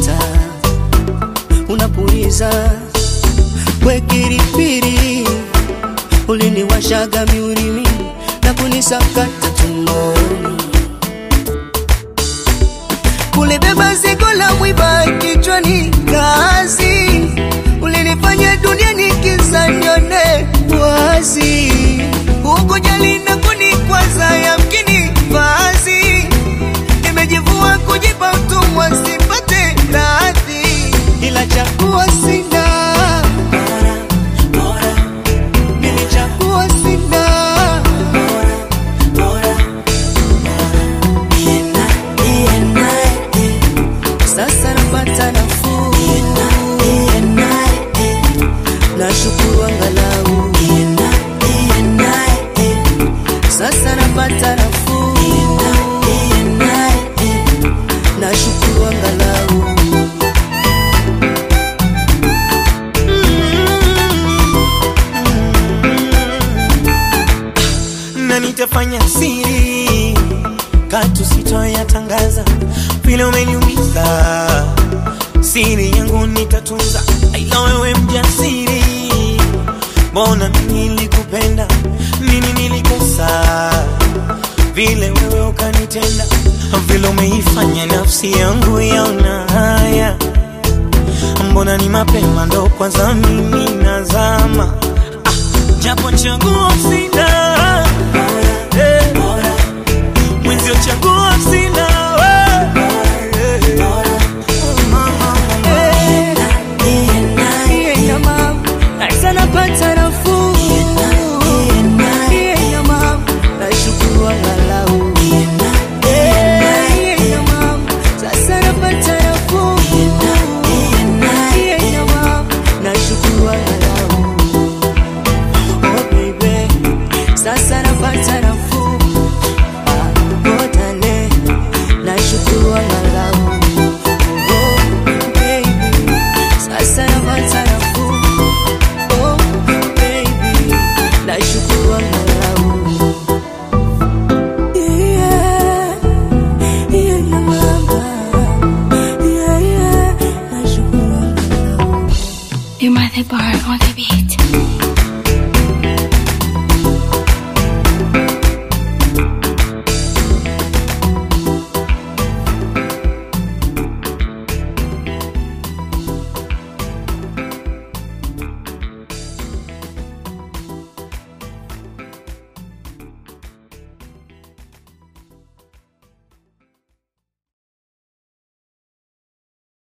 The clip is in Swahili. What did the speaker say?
unapita unapuliza wekiripiri uliniwashaga miurimi na kunisakata tumboni kulibeba zigo la mwiba kichwani kazi ulinifanya dunia nikiza nione wazi ukujali na kunikwaza yamkini vazi nimejivua kujipa utumwa sipate radhi ila chakuwa sina nilichagua sina sasa napata nafuu nashukuru angalau sasa napata nafuu nashukuru angalau na nitafanya siri katu sitoyatangaza vile umeniumiza siri yangu nitatunza ila wewe mjasiri mbona mimi nilikupenda nini nilikosa vile wewe ukanitenda vile umeifanya nafsi yangu yaona haya mbona ni mapema ndo kwanza mimi nazama ah, japo chaguo sina Eh, mwenzio chaguo sina eh, eh. Niye na mama, sasa napata nafuu